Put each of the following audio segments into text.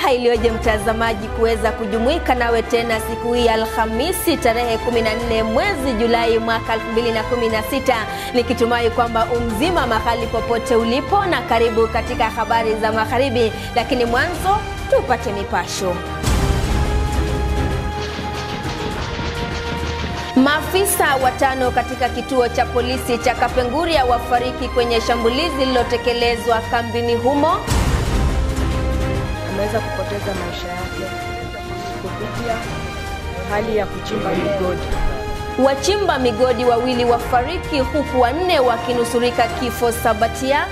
Furaha iliyoje mtazamaji kuweza kujumuika nawe tena siku hii Alhamisi tarehe 14 mwezi Julai mwaka 2016 nikitumai kwamba umzima mahali popote ulipo na karibu katika habari za magharibi, lakini mwanzo tupate mipasho. Maafisa watano katika kituo cha polisi cha Kapenguria wafariki kwenye shambulizi lililotekelezwa kambini humo. ameweza kupoteza maisha yake kupitia hali ya kuchimba migodi. Wachimba migodi wawili wafariki huku wanne wakinusurika kifo Sabatia.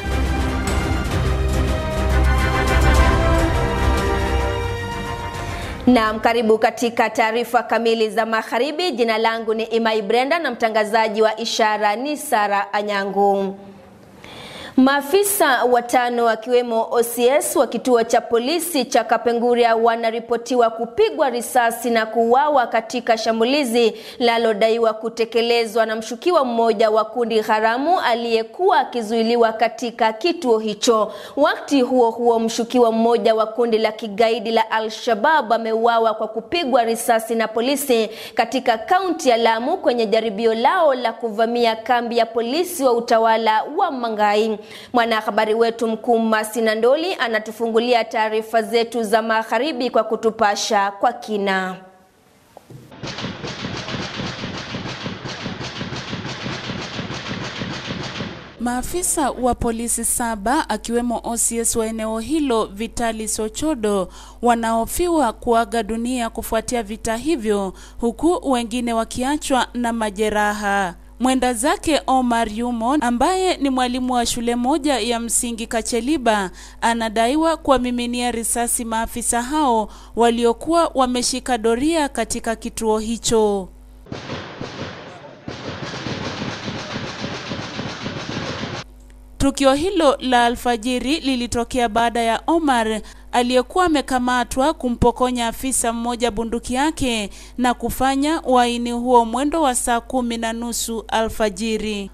Naam, karibu katika taarifa kamili za magharibi. Jina langu ni Imai Brenda na mtangazaji wa ishara ni Sara Anyangu. Maafisa watano akiwemo OCS wa kituo cha polisi cha Kapenguria wanaripotiwa kupigwa risasi na kuuawa katika shambulizi linalodaiwa kutekelezwa na mshukiwa mmoja wa kundi haramu aliyekuwa akizuiliwa katika kituo hicho. Wakati huo huo, mshukiwa mmoja wa kundi la kigaidi la Al-Shabab ameuawa kwa kupigwa risasi na polisi katika kaunti ya Lamu kwenye jaribio lao la kuvamia kambi ya polisi wa utawala wa Mangai. Mwanahabari wetu mkuu Masina Ndoli anatufungulia taarifa zetu za magharibi kwa kutupasha kwa kina. Maafisa wa polisi saba akiwemo OCS wa eneo hilo Vitali Sochodo wanahofiwa kuaga dunia kufuatia vita hivyo, huku wengine wakiachwa na majeraha. Mwenda zake Omar Yumo ambaye ni mwalimu wa shule moja ya msingi Kacheliba anadaiwa kuwamiminia risasi maafisa hao waliokuwa wameshika doria katika kituo hicho. Tukio hilo la alfajiri lilitokea baada ya Omar aliyekuwa amekamatwa kumpokonya afisa mmoja bunduki yake na kufanya uhaini huo mwendo wa saa kumi na nusu alfajiri.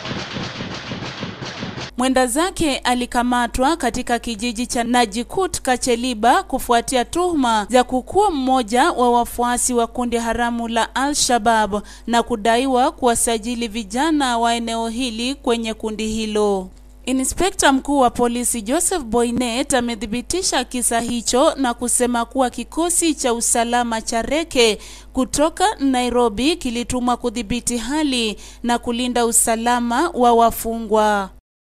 Mwenda zake alikamatwa katika kijiji cha Najikut Kacheliba kufuatia tuhuma za kukuwa mmoja wa wafuasi wa kundi haramu la Al-Shabab na kudaiwa kuwasajili vijana wa eneo hili kwenye kundi hilo. Inspekta mkuu wa polisi Joseph Boynet amethibitisha kisa hicho na kusema kuwa kikosi cha usalama cha Reke kutoka Nairobi kilitumwa kudhibiti hali na kulinda usalama wa wafungwa.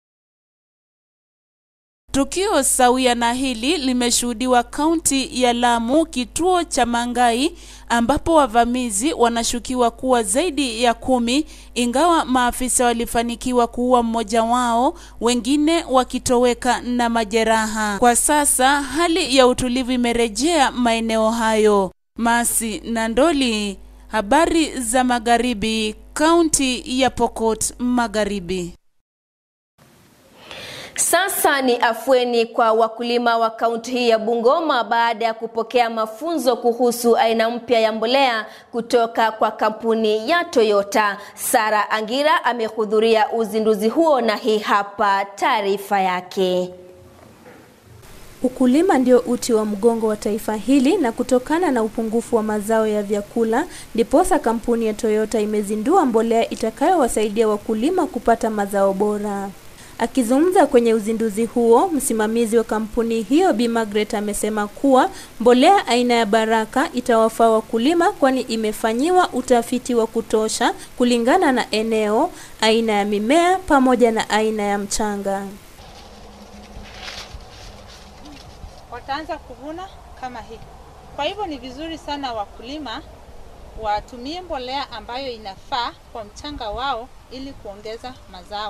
Tukio sawia na hili limeshuhudiwa kaunti ya Lamu, kituo cha Mangai, ambapo wavamizi wanashukiwa kuwa zaidi ya kumi, ingawa maafisa walifanikiwa kuua mmoja wao, wengine wakitoweka na majeraha. Kwa sasa hali ya utulivu imerejea maeneo hayo. Masi Nandoli, habari za magharibi, kaunti ya Pokot Magharibi. Sasa ni afueni kwa wakulima wa kaunti hii ya Bungoma baada ya kupokea mafunzo kuhusu aina mpya ya mbolea kutoka kwa kampuni ya Toyota. Sara Angira amehudhuria uzinduzi huo na hii hapa taarifa yake. Ukulima ndio uti wa mgongo wa taifa hili na kutokana na upungufu wa mazao ya vyakula ndiposa kampuni ya Toyota imezindua mbolea itakayowasaidia wakulima kupata mazao bora. Akizungumza kwenye uzinduzi huo, msimamizi wa kampuni hiyo Bi Margaret amesema kuwa mbolea aina ya Baraka itawafaa wakulima kwani imefanyiwa utafiti wa kutosha kulingana na eneo, aina ya mimea pamoja na aina ya mchanga. wataanza kuvuna kama hii. Kwa hivyo ni vizuri sana wakulima watumie mbolea ambayo inafaa kwa mchanga wao ili kuongeza mazao.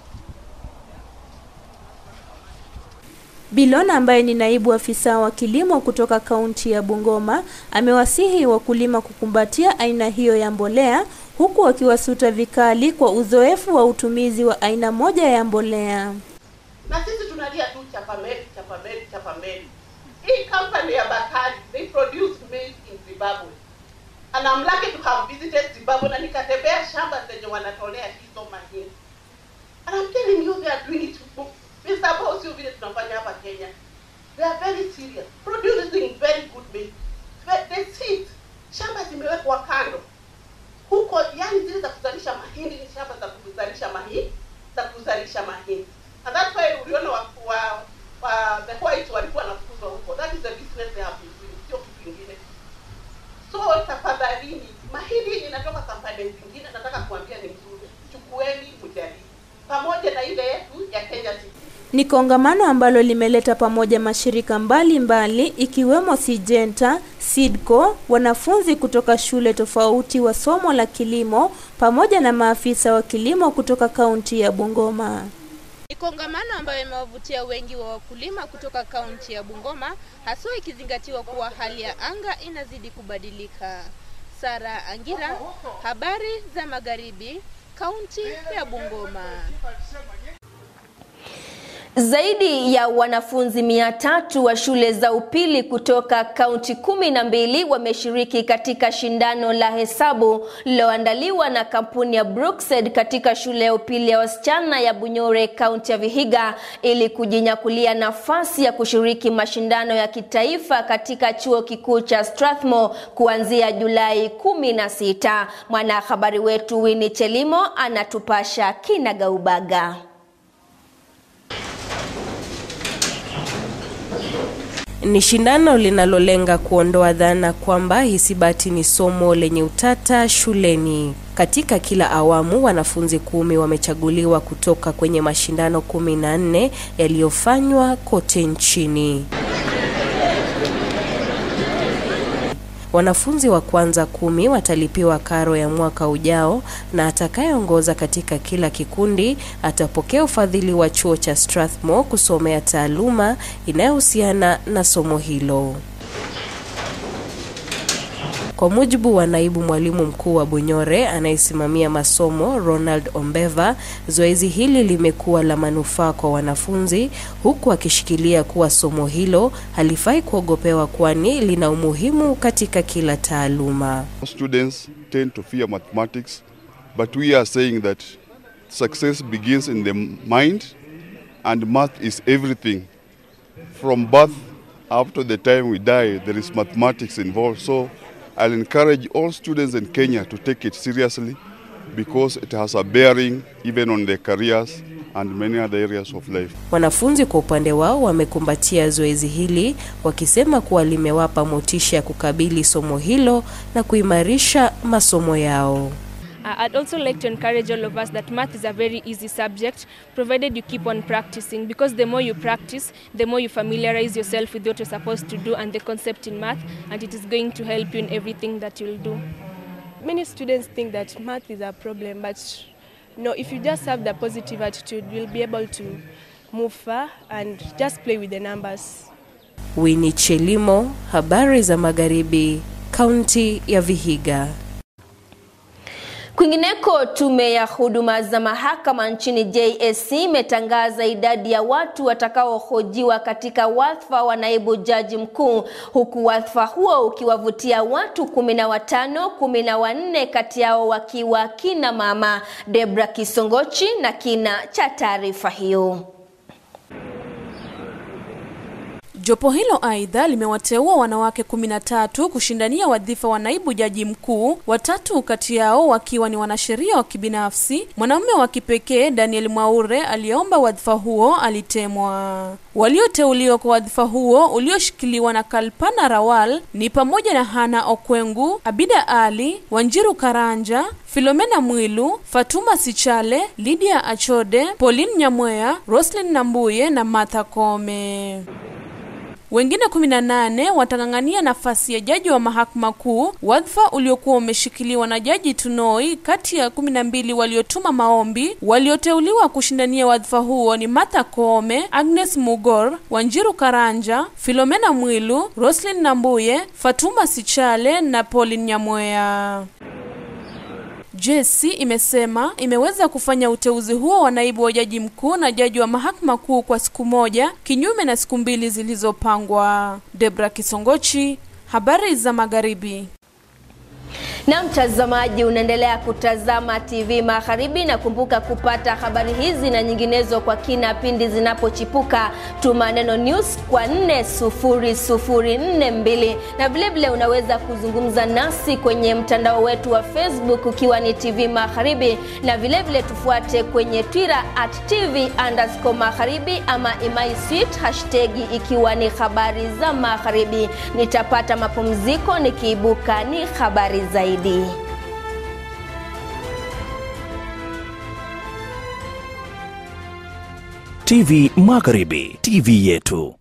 Bilona ambaye ni naibu afisa wa kilimo kutoka kaunti ya Bungoma amewasihi wakulima kukumbatia aina hiyo ya mbolea huku wakiwasuta vikali kwa uzoefu wa utumizi wa aina moja ya mbolea. na sisi tunalia tu chapameli chapameli chapameli hii company ya bakari they produce maize in zimbabwe and I'm lucky to have visited zimbabwe na nikatembea shamba zenye wanatolea hizo mahindi and I'm telling you they are doing it Mr. Boss, sio vile tunafanya hapa Kenya they are very serious producing very good milk But the seed shamba zimewekwa kando huko yani zile za kuzalisha mahindi ni shamba za kuzalisha mahindi za kuzalisha mahindi and that's why uliona wa, wa, wa the whites walikuwa wanafukuzwa huko that is the business they have been doing sio kitu kingine so tafadhalini mahindi inatoka kampani zingine nataka kuambia ni mzuri chukueni mjaribu pamoja na ile yetu ya Kenya Seed Ni kongamano ambalo limeleta pamoja mashirika mbalimbali mbali, ikiwemo Syngenta, SEEDCO, wanafunzi kutoka shule tofauti wa somo la kilimo pamoja na maafisa wa kilimo kutoka kaunti ya Bungoma. Ni kongamano ambayo imewavutia wengi wa wakulima kutoka kaunti ya Bungoma, haswa ikizingatiwa kuwa hali ya anga inazidi kubadilika. Sara Angira, habari za magharibi, kaunti ya Bungoma. Zaidi ya wanafunzi mia tatu wa shule za upili kutoka kaunti kumi na mbili wameshiriki katika shindano la hesabu lililoandaliwa na kampuni ya Brookside katika shule ya upili ya wasichana ya Bunyore, kaunti ya Vihiga, ili kujinyakulia nafasi ya kushiriki mashindano ya kitaifa katika chuo kikuu cha Strathmore kuanzia Julai kumi na sita. Mwanahabari wetu Winnie Chelimo anatupasha kinagaubaga. Ni shindano linalolenga kuondoa dhana kwamba hisabati ni somo lenye utata shuleni. Katika kila awamu wanafunzi kumi wamechaguliwa kutoka kwenye mashindano kumi na nne yaliyofanywa kote nchini. Wanafunzi wa kwanza kumi watalipiwa karo ya mwaka ujao na atakayeongoza katika kila kikundi atapokea ufadhili wa chuo cha Strathmore kusomea taaluma inayohusiana na somo hilo. Kwa mujibu wa naibu mwalimu mkuu wa Bunyore anayesimamia masomo Ronald Ombeva, zoezi hili limekuwa la manufaa kwa wanafunzi, huku akishikilia kuwa somo hilo halifai kuogopewa, kwani lina umuhimu katika kila taaluma. Students tend to fear mathematics, but we are saying that success begins in the mind and math is everything. From birth up to the time we die, there is mathematics involved. So I'll encourage all students in Kenya to take it seriously because it has a bearing even on their careers and many other areas of life. Wanafunzi kwa upande wao wamekumbatia zoezi hili wakisema kuwa limewapa motisha ya kukabili somo hilo na kuimarisha masomo yao. Uh, I'd also like to encourage all of us that math is a very easy subject provided you keep on practicing because the more you practice, the more you familiarize yourself with what you're supposed to do and the concept in math, and it is going to help you in everything that you'll do. Many students think that math is a problem, but no, if you just have the positive attitude, you'll be able to move far and just play with the numbers. Winnie Chelimo, habari za magharibi, kaunti ya Vihiga. Kwingineko, tume ya huduma za mahakama nchini JSC imetangaza idadi ya watu watakaohojiwa katika wadhifa wa naibu jaji mkuu, huku wadhifa huo ukiwavutia watu kumi na watano, kumi na wanne kati yao wakiwa kina mama. Debra Kisongochi na kina cha taarifa hiyo. Jopo hilo aidha limewateua wanawake kumi na tatu kushindania wadhifa wa naibu jaji mkuu, watatu kati yao wakiwa ni wanasheria wa kibinafsi. Mwanamume wa kipekee Daniel Mwaure aliyeomba wadhifa huo alitemwa. Walioteuliwa kwa wadhifa huo ulioshikiliwa na Kalpana Rawal ni pamoja na Hana Okwengu, Abida Ali, Wanjiru Karanja, Filomena Mwilu, Fatuma Sichale, Lydia Achode, Pauline Nyamweya, Roslyn Nambuye na Martha Kome. Wengine 18 watang'ang'ania nafasi ya jaji wa mahakama kuu, wadhifa uliokuwa umeshikiliwa na jaji Tunoi. Kati ya 12 waliotuma maombi, walioteuliwa kushindania wadhifa huo ni Martha Koome, Agnes Mugor, Wanjiru Karanja, Filomena Mwilu, Roslyn Nambuye, Fatuma Sichale na Pauline Nyamweya. JSC imesema imeweza kufanya uteuzi huo wa naibu wa jaji mkuu na jaji wa mahakama kuu kwa siku moja kinyume na siku mbili zilizopangwa. Debra Kisongochi, habari za magharibi. Na mtazamaji, unaendelea kutazama TV Magharibi, na kumbuka kupata habari hizi na nyinginezo kwa kina pindi zinapochipuka. Tuma neno news kwa 40042 na vilevile unaweza kuzungumza nasi kwenye mtandao wetu wa Facebook ukiwa ni TV Magharibi, na vilevile tufuate kwenye Twitter at TV underscore Magharibi ama Imai Sweet hashtag ikiwa ni habari za Magharibi. Nitapata mapumziko, nikiibuka ni habari zaidi. TV Magharibi, TV yetu.